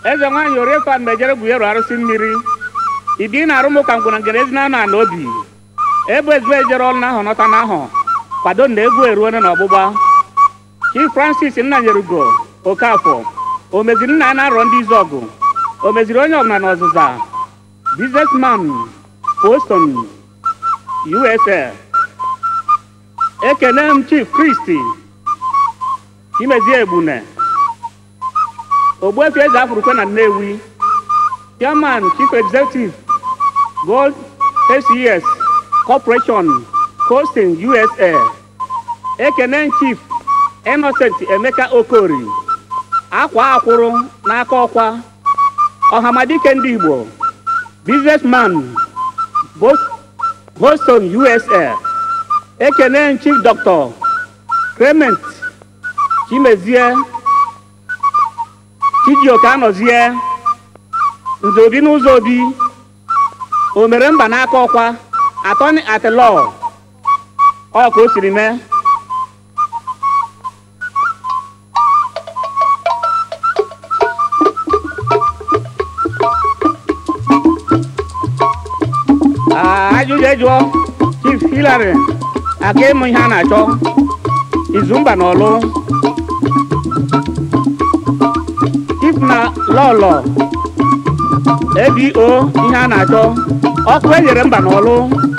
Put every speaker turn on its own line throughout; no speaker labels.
eze nwaanyị oriefa mmejere gwuyeru arụsị mmiri ibi na arụmụ ka ngwuna ngere ezi na na obi ebe ezigbo ejere ọrụ n'ahụ nọta n'ahụ kwado na egwu eruone na ọgbụgba chief francis nnanyerugo okafọ o meziri nna ya na-arọ ndị izu ọgụ o meziri onye ọbụla na ọzụza businessman boston usa ekene m chief kristi chimezie egbune ogbuefi eze afurukwe na nnewi chairman chief executive gold aces corporation coasting usa ekene chief innocent emeka okori akwa akwụrụ n'aka ọkwa ọhamadike ndị igbo businessman Bos- boston usa ekene chief dr clement chimezie chijioke anọzie nze obi n'ụzọ obi o mere mba n'aka ọkwa atọni atilọ ọ ka o siri mee Ah, ajụjụ ejụọ chief hilary aka ịmụ ihe a na-achọ izumba na ọlụ chief na lọlọ abo ihe a na-achọ ọkụ enyere mba n'ọlụ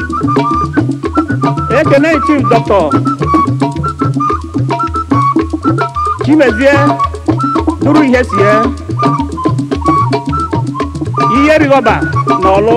ekene chief dọkịta chimezie duru ihe sie ihe rigọba n'ọlụ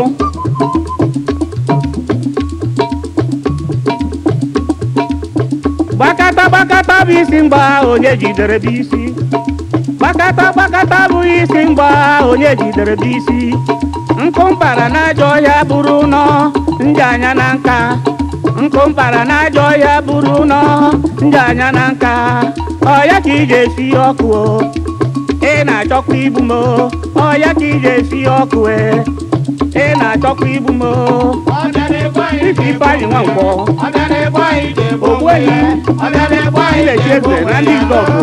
gbakata gbakata bụ isi mgba onye jidere bụ isi gbakata gbakata bụ isi mgba onye jidere bụ isi nkụ mpara n'ajọ ọhịa bụrụ nọ ndị anya na nka nkụ mpara n'ajọ ọhịa bụrụ nọ ndị anya na nka ọya ka iji esi ọkụ o ị na-achọkwa igbu m o ọya ka iji esi ọkụ e ị na-achọkwa igbu m o ife ifeanyị nwa nkwọ ogbuehi ilechi eze na ndị izọgụ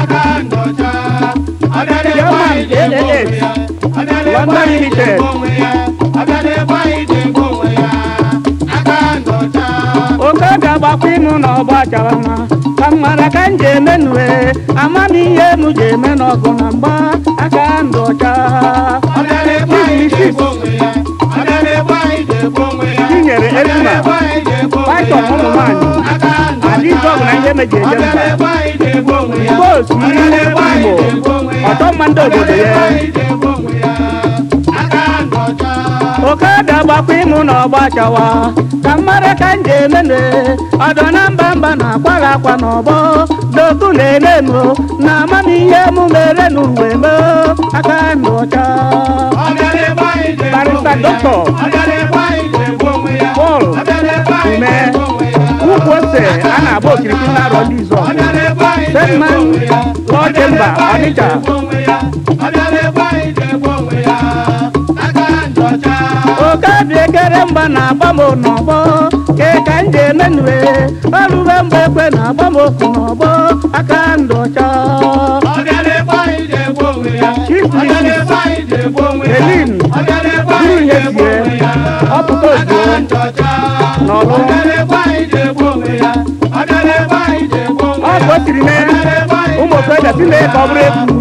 German AAS London Limited oke ga-agbakwa ịmụ na ọgba chara mma ka m mara ka m ji eme nue amamihe m ji eme n'ọgụ na mgba aka ndụ ọcha tinyere ezuma paitọn ụmụ nwaanyị adịzọgụ na ihe meji eje mba boosu ihe igbo ọtọ mma ndị obodo ya oke ga-agbakwa ịmụ na ọgba chawa ka mmadụ ka m ji emene ọdọ na mba mba na-akwaghị akwa n'ọgbọ doku na-eme m na amamihe m mere n'uwe m aka ndụ ọcha barista dọkịta Paul ume ukwu ose a na-agba okirikiri na-arọ ndị izọ Sedman Law Chamber Ọnịcha oke dị ekere mgba na-agba m n'ọgbọ ke ka m ji emenue ọrụbe mgbe ekwe na-agba m okwu n'ọgbọ aka ndụ ọcha Chief Mrs. Helin duru ihe sie ọpụta ozugbo n'ọlụ ọ ka o siri mee ụmụ okorobịa si mee ka ọ bụrụ egwu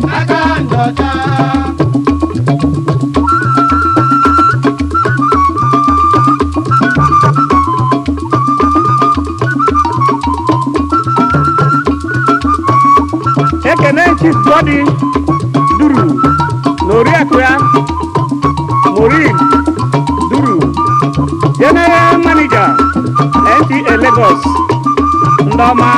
ekene chief godi duru na oriakụ ya morin duru general manager nta lagos ndị ọma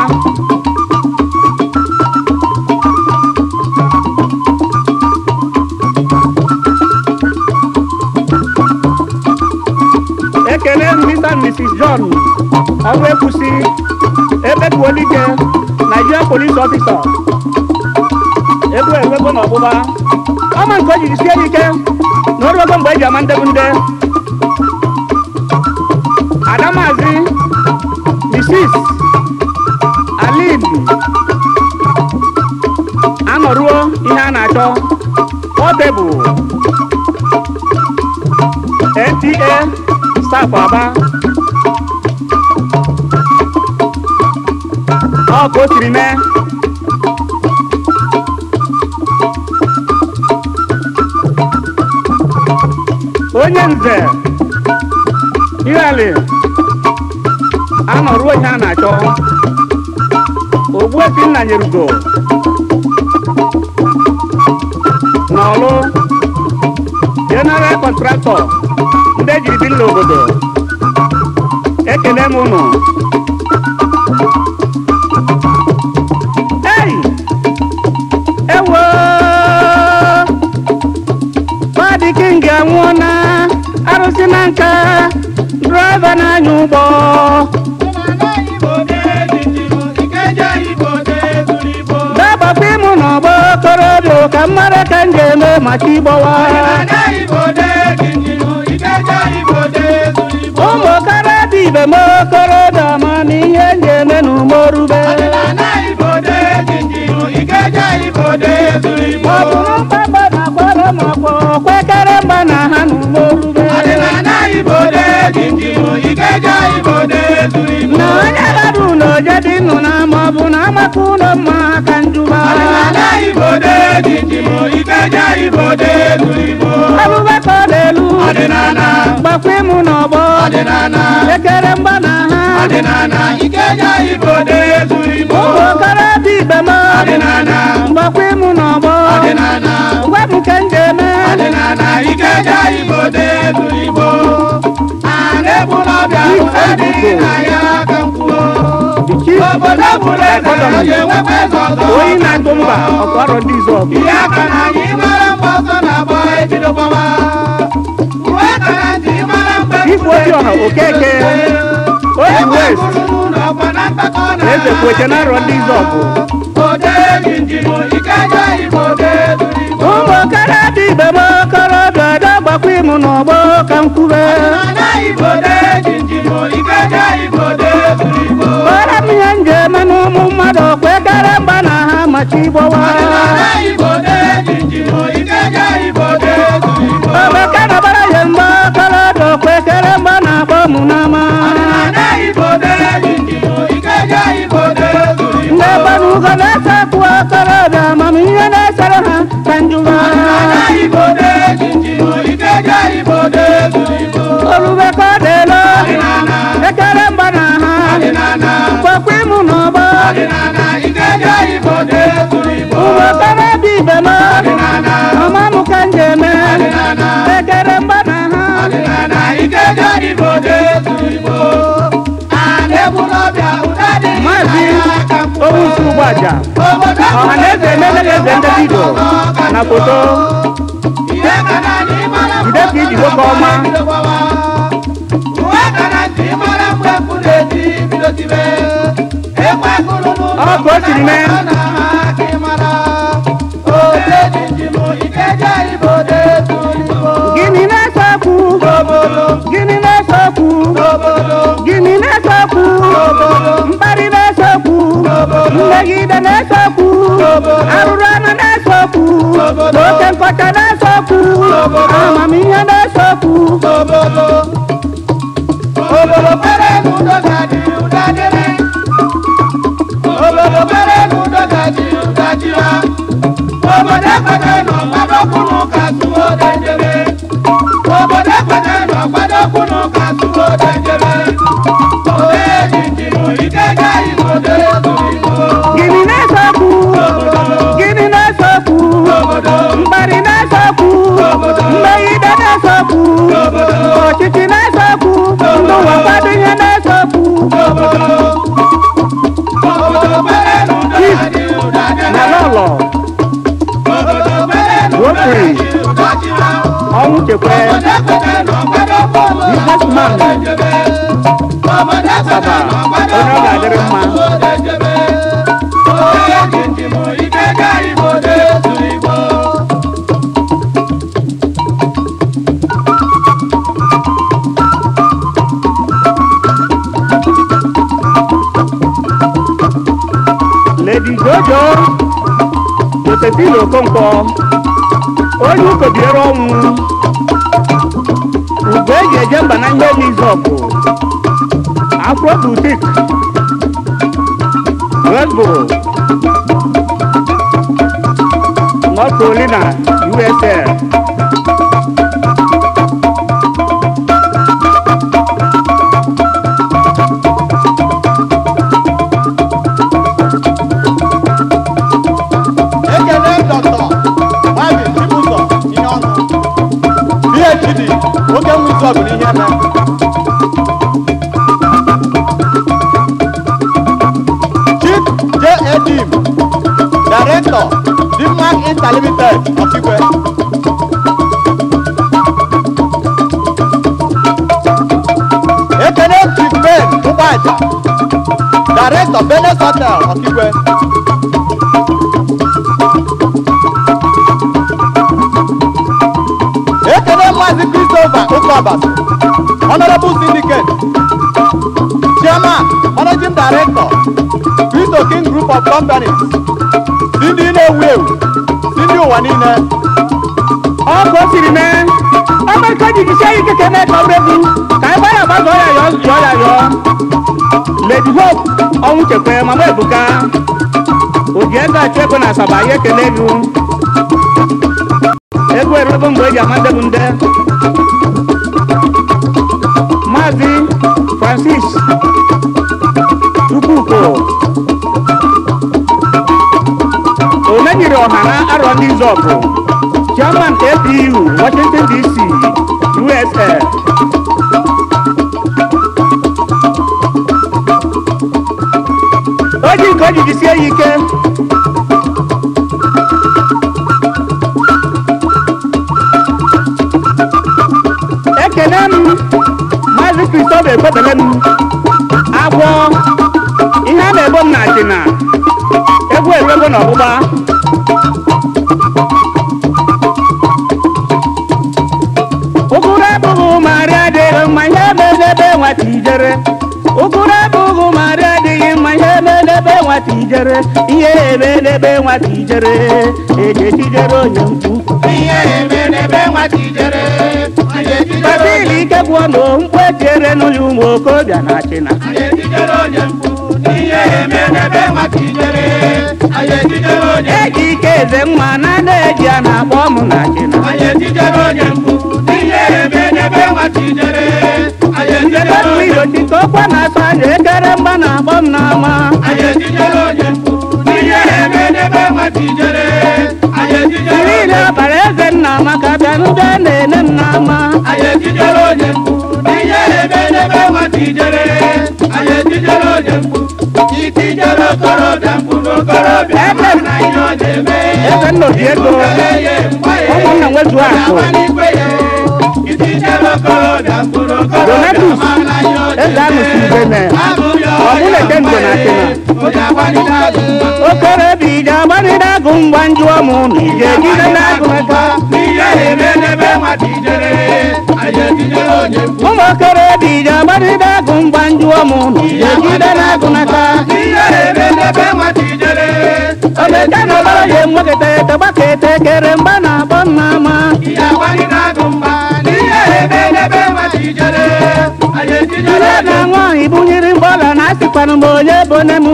ekele mr and mrs john ọrụ ekwusi ebetuolike nigeria police officer egwu enwego n'ọgbụgba ọma nke o jiri sie ike na oruego mgbe eji ama ndebu nde adamazi mrs alin anọruo ihe a na-achọ Portable NTA staff Aba ọ ka o siri mee onye nze ihali anọruo ihe a na-achọ ogbuefi nna nyerugo n'ọlụ general contractor ndị ejiri bi n'obodo ekele m unu ei ewo Fadi King anwụọna arụsị na nka draiva na-anya ụgbọ dabakwa ịmụ n'ọgbọ okorobịa ka mmara ka m ga-eme maka ịgbọwa ụmụ okorobịa ibe m okorobịa ma na ihe m ga-eme n'umorube ọ bụrụ mkpakpa na akwara m ọkpọ kwekere mgba na ha n'umorube na onye bara ụlọ jadi nnụ na ma ọ bụ na amaka ụlọ mma ka njuba abụbakọ n'elu gbakwa ịmụ n'ọgbọ ekere mgba na ha ụmụ okorobịa ibe m mgbakwa ịmụ n'ọgbọ gwa m ka m ga-eme The chief economy onye na-atụ mba ọkọrọ ndị izọgụ
Ihe aka na anyị mara mgbe ọsọ na-agba ebido gbawa. Uwe aka na ntị mara mgbe
Chief Obiọha Okeke oji west eze kwete na arọ ndị izọgụ ụmụ okorobịa ibe m okorobịa ọdọ gbakwa ịmụ n'ọgbọ ka m kwube kpọrọ m ihe m ga-eme n'ụmụ mmadụ kwekere mgba na ha machi ịgbọwa obeke nọbara ya mgbe okorobịa kwekere mgba na-akpọ m n'ama ndị gbanugo na-ese kwụ okorobịa amamihe na-esere ha ka njụwa orube ka ọ dịelo ekere mgba na ha kwekwa ịmụ n'ọgbọ ụmụ okorobịa ibe m ọma m ka m ga-eme ekere mgba na ha maazị owusu ugbaja ọha na eze emele eze ndị vidio na foto jide ka iji nwoke ọma Ọ ka o siri mee. gịnị na-ese okwu gịnị na-ese okwu gịnị na-ese okwu mkparị na-ese okwu mmegide na-ese okwu arụrụ anụ na-ese okwu na oke nkọcha na-ese okwu amamihe na-ese okwu
Obodo pere n'udo ga-adị ụda dịrị. Obodo pere n'udo ga-adị ụda jira. Obodo ekwete nọ gbadokwu n'ụka tụwo dejere. Obodo ekwete nọ gbadokwu n'ụka tụwo dejere. Ode jinjinu ike gaghị n'ode zuru igbo.
gịnị na-ese okwu gịnị na-ese okwu mkparị na-ese okwu mmegide na-ese okwu ọchịchị na-ese okwu ndị ụwa kwado ihe na-ese okwu
Obodo pere n'udo ga-adị ụda dịrị.
na lọlọ
Obodo pere n'udo
Rotary.
ga-adị ụda jira.
ọnwụ chekwe
businessman
Asaba, onye ọ ga-adịrị mma. Lady Jojo Josephine Okonkwo onye ụkobiere ọnwụ ugo eji eje mba na ihe nizọpụ afro butik Westboro North Carolina USA
ekele dọkịta mabi chibụzọ ihe ọnụ phd oke nwe izu ọgụ n'ihe eme chief j edim director dimmark interlimited ọkigwe ekele chief ben ụgbọaja director benes hotel ọkigwe ekele maazị christopher ụkọbas honorable syndicate chairman managing director cristo king group of companies si ndị na-ewu ewu si ndị ụwa niile
ọkụ o siri mee ọmarịcha jijisie ya ike ka eme ka ọrụ egwu ka ebe ya gbazọ ya yọọ yọọ ya yọọ lady hope ọnwụ chekwe mama ebuka oji ego achụ ego na asaba ya ekele gị egwu erube mgbe eji ama ndị bụ nde maazị francis chukwuko onye nyere ọha na arọ ndị zọpụ chairman apu washington dc usa o ji nke o ji jisie ya ike ekene m maazị kristofa ekwebele m agwọ ihe a na-ebo m na achịna egwu erego na ọgbụgba ụgụrụ abụghị marị adịghị mma ihe emedebe nwata ijere ụgụrụ abụghị marị adịghị mma ihe emedebe nwata ijere ihe emedebe nwata ijere ejejijere onye mkpu
ihe eme n'ebe nwata ijere anyị ejidere
basili ike gwụọ na mkpu etiere n'ụlọ ụmụ okorobịa na achịna
anyị ejidere onye mkpu ihe eme n'ebe nwata ijere anyị ejidere onye
eji ike eze mma na na-eji a na-akpọ ọmụ na achịna
anyị ejidere onye mkpu ihe eme n'ebe nwata ijere anyị ejidere
Jebetu
onye
irochi ka okwe na-asa anya ekere mgba na-akpọ m n'ama
anyị ejidere onye mkpu ihe eme n'ebe nwata ijere anyị ejidere
niile
onye
ọbara eze nna maka bịa n'ụdọ na-ene m n'ama
anyị ejidere onye mkpu ihe eme n'ebe nwata ijere anyị ejidere onye mkpu itijere okorobịa mkpu n'okorobịa
Ebe m.
na ihe ọ na-eme
eze nna obi ego ụmụnna nwezu akụ Donatus, eze anụsi ubene ọbụlete ndo na achịna okorobịa ije agbanide agụ ngwa njụọ m na ije ejide n'agụ aka ụmụ okorobịa ije agbanide agụ ngwa njụọ m na ije ejide n'agụ n'aka omeka na ọbara ya enweketa ete gbaketa ekere mgba na-akpọ m n'ama ire na nwaanyị bunyere mgbọla na asịkwanụ m onye bone m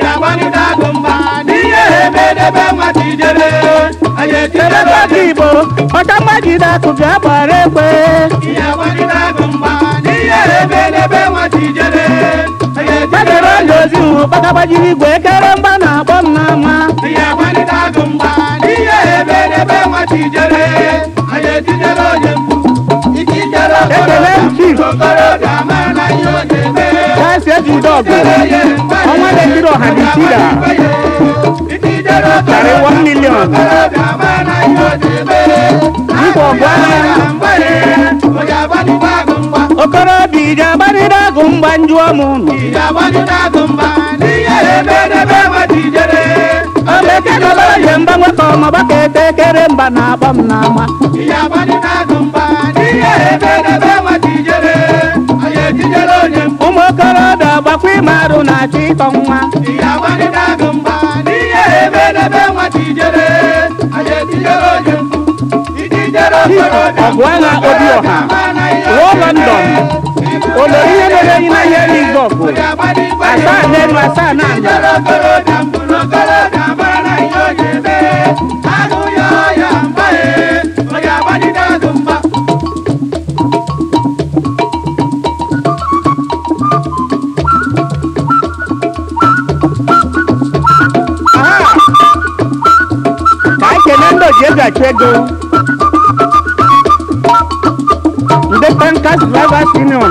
ebekọta igbo ọcha mmajide akụ bịa gbara ekwe gbagara onye ozi hụ gbagagbajiri igwe ekere mgba na-akpọ m n'ama ekele m chief kasi ejide ọgụ ọnwa na-ekiri ọha dị sida karị 1 million nkwa ọgụ agha okorobịa ije agbanide agụ mgba njụọ m ụnụ omeke na ọbara ya mgba nwekọ ọmọgbaka ete ekere mba na-akpọ m n'ama ụmụ okorobịa gbakwa ime arụ na-achọ ịtọ nwa ọgụ agha obi ọha ruo london olori ihe mere enyi na ihe n'igbo ọgụ asaa n'elu asaa na ala aha ka anyị kelee ndị oji ego achụ ego ndị tankas drivers union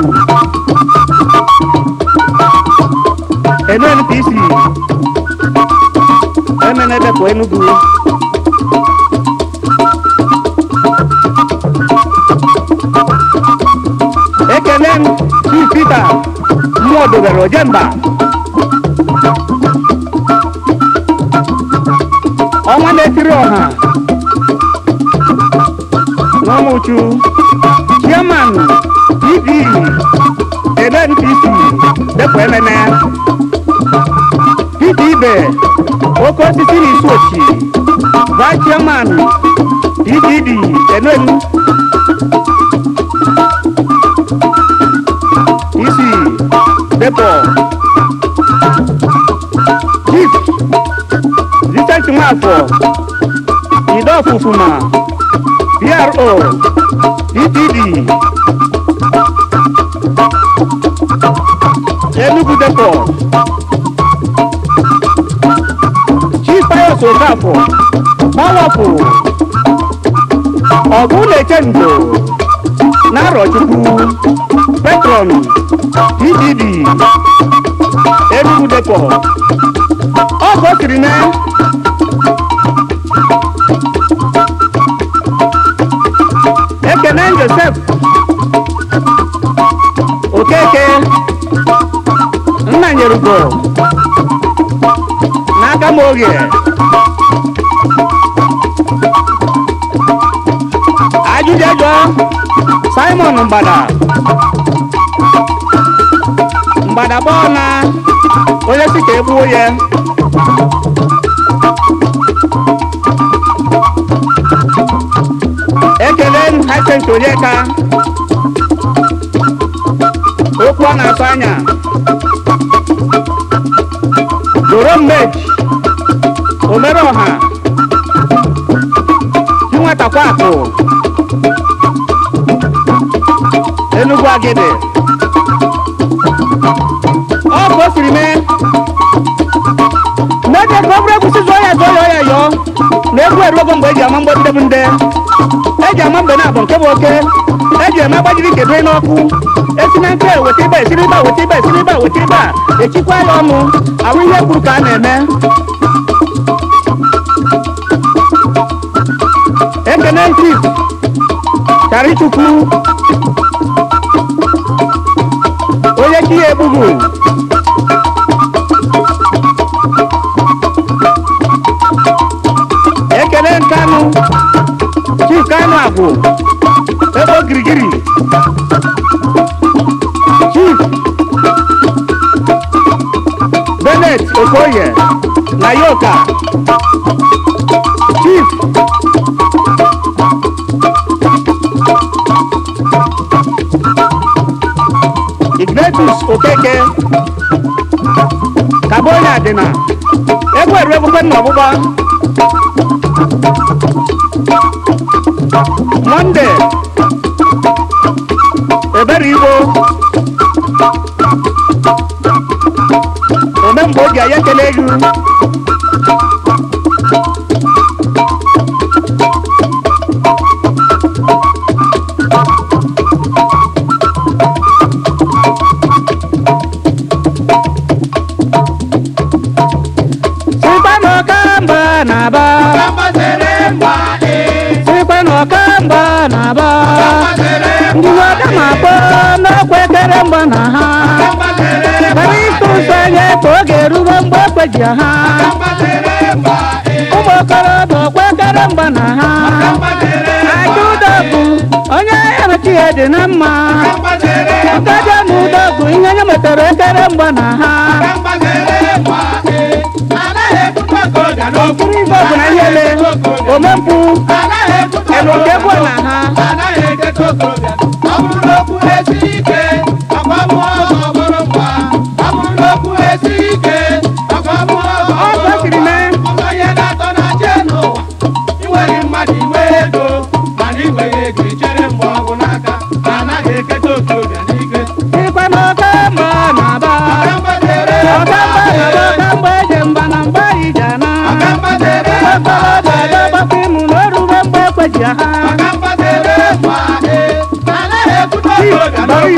nnpc emenedepụ enugu ekele m chief peter mmụọ dobere ojemba ọnwa na-etiri ọha n'ọmụchu chairman pd nnpc depụ emene peter ibe oke osisi na isu ochi vice chairman pdd enen isi depụ chief Vincent Nwafọ Ido Ofufuma PRO DPD Enugu Depot Chief Pius Okafọ Mawapụ Ọgụ na-eche ndo Narọchukwu Petron DPD Enugu Depot ọ ka o siri mee ekene josef okeke nna nyerugo n'aka m oge ajụjụjụ simon mgbada mgbada bọọ na onye si ka egbuo ya ekele m hacent onyeka okwu ọ na-atụ anya doro mmeji omere ọha chinwetakwa akụ enugwu agịdị ọ ka o siri mee n'oge ka ọ bụrụ egwusi zụọ ya zụọ ya ọ ya yọọ na egwu eruogo mgbe eji ama mgbọdide bụ nde eji ama mgbe na-abụ nke bụ oke eji eme agbajiri kedu n'ọkụ esi na nke weta ibe esiri ibe a, weta ibe esiri ibe a, weta ibe a echikwa ya ọnụ ahụ ihe kwuru ka a na-eme ekene chief charichukwu onye chi ya egbughu ekele nkanụ chief kanụ agwụ ebe ogirigiri chief benet okoye na yoka chief ignatus okeke kabonye adịna egwu eru egbukwe nna ọgbụgba monde ebere igbo omemgbe oge anyị ekele gị sikwa n'ọkamba na-aba sikwa n'ọkamba na-aba ndị ọka na-akpọ n'ọkwa ekere mgba na ha kara ịtụ ụzọ anya ka oge erugo mgbe ekweji ha ụmụ okorobịa ọkwa ekere mgba na ha aja ụdọ bụ onye emechi ya dị na mma nkaja na ụdọ bụ ihe nye metara ekere mgba na ha okiri ife ọbụ na ihe ele omempụ elu nke bụ na ha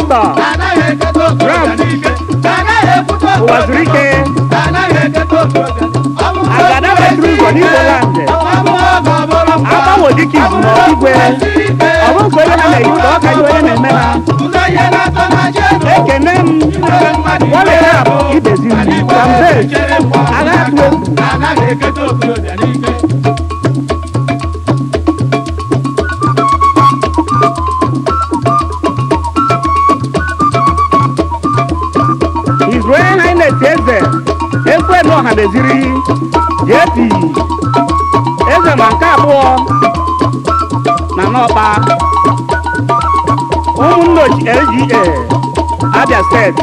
dọkịta
anaghị eketa okorobịa n'ike anaghị ekwute
ụwa zuru ike
anaghị eketa okorobịa ọ bụ
Agada metụrụ ụzọ n'Igbo land. agbanwe dịka izu na igwe ọ bụ nke onye ha na-eyi ka ọ ka dị onye na-eme ha ekene m nwale ya bụ ibezi m kambe agha atụ egwu
anaghị eketa okorobịa n'ike
His Royal Highness eze ekwenu ọha meziri JP eze ma nke abụọ na n'ọkpa ụmụnne ochi LGA Abia steeti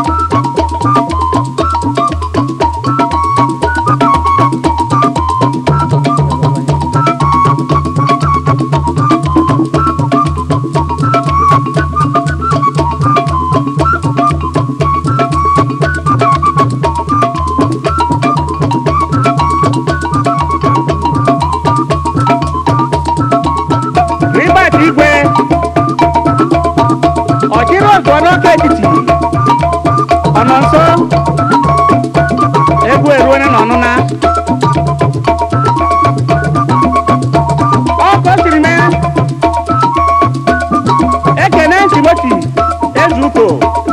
Ribert Igwe ọchịrị ọzọ n'ọka etiti ọ nọ nso egwu eruone n'ọnụna ọkọ siri mee ekene timoti ezuko